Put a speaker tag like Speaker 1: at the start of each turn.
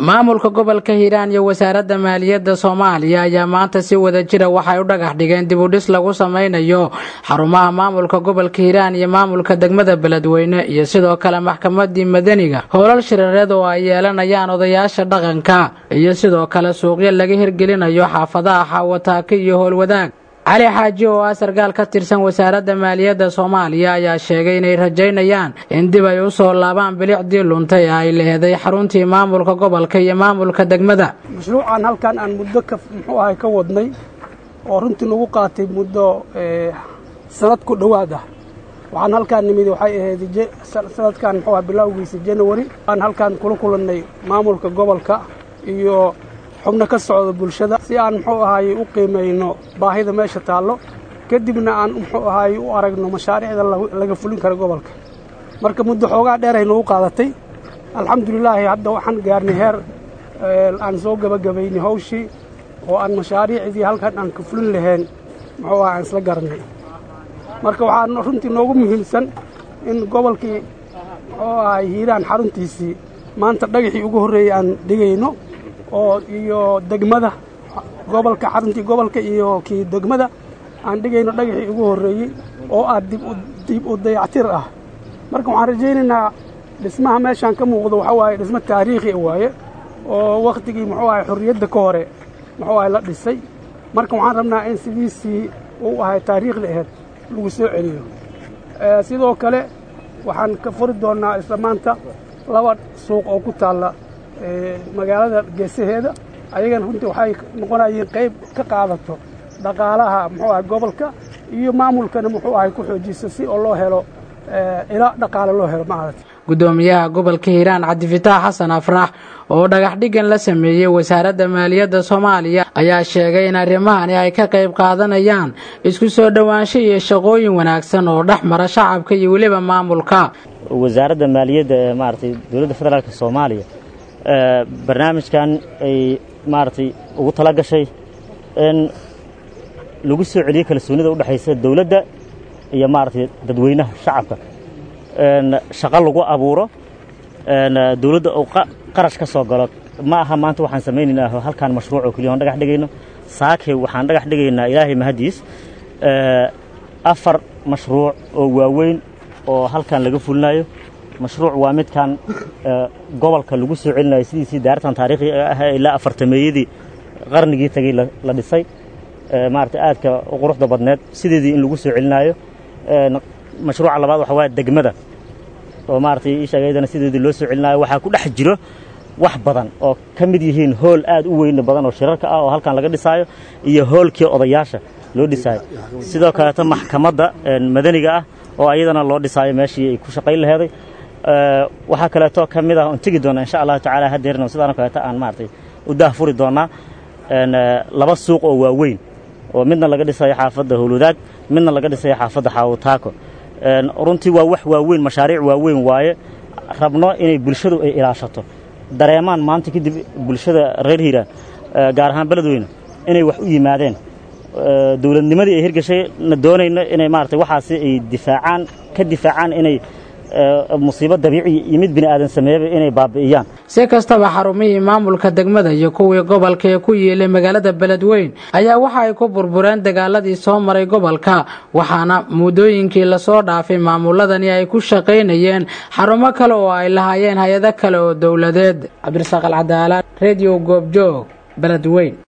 Speaker 1: maamulka gobolka hiiraan iyo wasaaradda maaliyadda soomaaliya ayaa maanta si wada jira waxay u dhagax dhigeen dib u dhis lagu samaynayo xarumaha maamulka gobolka hiiraan iyo maamulka degmada beledweyne iyo sidoo kale maxkamadii madaniga howlal shirareed oo ay yeelanayaan odayaasha dhaqanka iyo sidoo kale suuqyo laga hirgelinayo xaafadaha xaawataake iyo howlwadaag cali xaaji oo ah sarkaal ka tirsan wasaaradda maaliyadda soomaaliya ayaa sheegay inay rajaynayaan in dib ay u soo laabaan bilicdii luntay ee ay leheday xaruntii maamulka gobolka iyo maamulka degmada
Speaker 2: mashruucan halkan aan muddo ka muxuu ahay ka wadnay oo runtii nagu qaatay muddo sanad ku dhowaad ah waxaan halkaan nimid waxay ahayd sanadkan muxuu aha bilowgiisa janawari aan halkaan kula kulannay maamulka gobolka iyo xubno ka socda bulshada si aan muxuu ahaaye u qiimayno baahida meesha taallo kadibna aan muxuu ahaaye u aragno mashaariicda laga fulin karo gobolka marka muddo xoogaa dheeray nagu qaadatay alxamdulilaahi hadda waxaan gaarnay heer aan soo gebagabaynay hawshii oo aan mashaariicdii halkan aan ka fulin lahayn muxuu aha aan isla garanay marka waxaa runtii noogu muhiimsan in gobolkii muxuu ahay hiiraan xaruntiisii maanta dhagaxii ugu horreeyey aan dhigayno oo iyo degmada gobolka xaruntii gobolka iyo kii degmada aan dhigayno dhagaxii ugu horreeyey oo ah dib u dayactir ah marka waxaan rajaynaynaa dhismaha meeshaan ka muuqdo waxaa waaye dhismo taariikhi waaye oo wakhtigii muxuu ahay xorriyadda ka hore muxuu ahay la dhisay marka waxaan rabnaa in sidiisii uu ahay taariikhda aheyd lagu soo celiyo sidoo kale waxaan ka furi doonnaa isla maanta laba suuq oo ku taalla magaalada geesaheeda ayagana runtii waxay noqonayeen qayb ka qaadato dhaqaalaha muxuu ahay gobolka iyo maamulkana muxuu ahay ku xoojiso si oo loo helo ila dhaqaale loo helo maaragta
Speaker 1: gudoomiyaha gobolka hiiraan cabdifitaax xasan afrax oo dhagax dhigan la sameeyey wasaaradda maaliyadda soomaaliya ayaa sheegay in arrimahani ay ka qayb qaadanayaan isku soo dhowaansho iyo shaqooyin wanaagsan oo dhex mara shacabka iyo weliba maamulka
Speaker 3: wasaaradda maaliyadda ee maaragtay dowladda federaalk soomaaliya barnaamijkan ay maaragtay ugu tala gashay in lagu soo celiyo kalsoonida u dhexaysa dowladda iyo maaragtay dadweynaha shacabka shaqo lagu abuuro dowladda uu qarash ka soo galo ma aha maanta waxaan samaynaynaa halkaan mashruuc oo keliya aan dhagax dhigayno saake waxaan dhagax dhigaynaa ilaahay mahadiis afar mashruuc oo waaweyn oo halkaan laga fulinayo mashruuc waa midkan gobolka lagu soo celinayo sidiisii daartan taariikhiga ah ilaa afartameeyadii qarnigii tagay la dhisay maarata aadka u quruxda badneed sideedii in lagu soo celinayo mashruuca labaad waxa waaya degmada oo maaratay ii sheegaydana sideedii loo soo celinayo waxaa ku dhex jiro wax badan oo ka mid yihiin hool aad u weyna badan oo shirarka ah oo halkan laga dhisaayo iyo hoolkii odayaasha loo dhisaayo sidoo kaleeto maxkamadda madaniga ah oo ayadana loo dhisaayo meeshii ay ku shaqayn laheeday waxaa kaleeto ka mid ah oon tegi doona insha allahu tacaala hadeerna sidaanoo kaleeto aan maaratay u daah furi doonaa laba suuq oo waaweyn oo midna laga dhisayo xaafadda howlwadaag midna laga dhisayo xaafadda xaawataako runtii waa wax waaweyn mashaariic waaweyn waaye rabno inay bulshadu ay ilaashato dareemaan maanta kadib bulshada reer hiiraan gaar ahaan beledweyne inay wax u yimaadeen dowladnimadii ay hirgashay na doonayno inay maarata waxaasi ay difaacaan ka difaacaan inay musiibo dabiici iyo mid bini aadan sameeyaba inay baabi'iyaan
Speaker 1: si kastaba xarumihii maamulka degmada iyo kuwii gobolka ee ku yiilay magaalada beledweyn ayaa waxa ay ku burbureen dagaaladii soo maray gobolka waxaana muddooyinkii lasoo dhaafay maamuladani ay ku shaqaynayeen xarumo kale oo ay lahaayeen hay-ado kale oo dowladeed cabdirasaaq alcadaala redio goobjoog beledweyn